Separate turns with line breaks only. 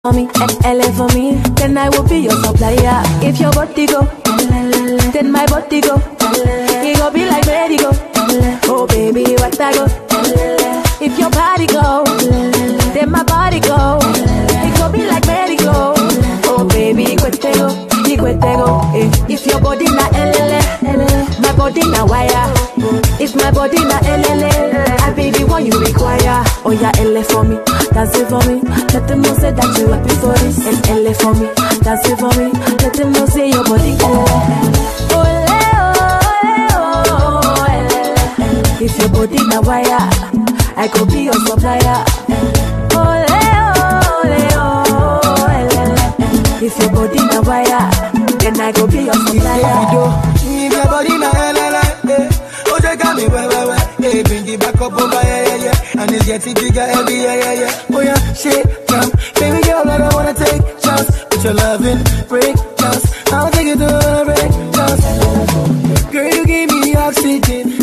for me, L for me, then I will be your supplier. If your body go, then my body go. It go be like ready go. Oh baby, what I go? If your body go, then my body go. It go be like ready go. Oh baby, kwete go, ikwete go. Eh. If your body na LLA, my body na wire. If my body na LLA, I be the one you require. Oh yeah, LA for me, dance it for me. Let them know say that you happy for this. And LA for me, dance it for me. Let them know say your body LA. Ole, ole, oh, LA. If your body na wire, I could be your supplier. Ole, ole, oh, LA. If your body na wire, then I go be your supplier.
If your body na LLA, eh. Oh, they got me, wah, wah, wah. Hey, bring it back up over, yeah, yeah, yeah. And it's getting bigger every, yeah, yeah, yeah. Oh, yeah, shit, jump. Baby girl, I don't wanna take chance. With your loving, break chance. I'll take it to a break chance. Girl, you give me oxygen.